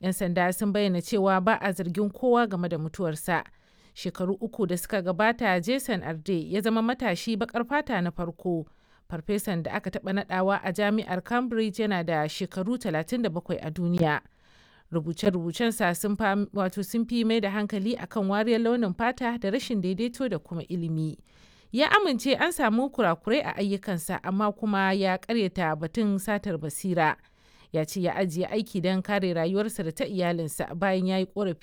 'Yan sanda sun bayyana cewa ba a zargin kowa game da mutuwarsa. Shekaru uku da suka gabata Jason Arde ya zama matashi baƙar fata na farko. Farfesan da aka taɓa naɗawa a jami'ar Cambridge yana da shekaru 37 a duniya. Rubuce-rubucensa sun wato sun fi mai da hankali akan wariyar launin fata da rashin daidaito da kuma ilimi. Ya amince an samu kurakurai a ayyukansa amma kuma ya karyata batun satar basira. Ya ce ya ajiye aiki don kare rayuwarsa da ta iyalinsa bayan ya yi korafi